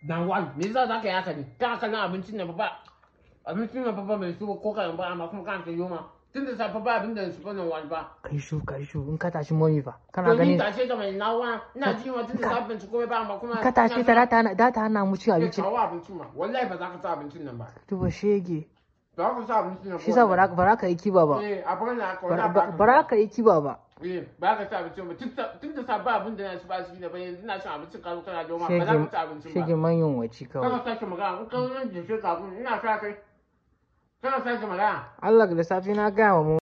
dan wani me yasa za ka yi haka ne ka kallon abincin nan ba abincin nan ba mai su ko kan ba amma kuma kan ta yoma tun da safe ba abin da su bane wani ba kai shu kai shu in ka tashi momi fa kana to ni ganin tashe ta mai nawa ina ji wa tun da safe ci komai ba amma kuma in ka tashi ta da ta hana da ta hana mu ci abinci abinci kawo abincin ma wallahi ba za ka sa abincin nan ba duba shege ba ka sa abincin nan shi sa bara bara ka yi kiba ba eh a bar na ka bara wala bara ka yi kiba ba eh ba ka sa abincin ba tun da safe abin da na ci ba shi da ba yanzu ina cin abincin ka zo kana joma ba za ka sa abincin ba shege manyan waci kawai kana sake magana in ka zo nan da shi kafin ina sa kai kana sake magana Allah da safi na gaya wa mu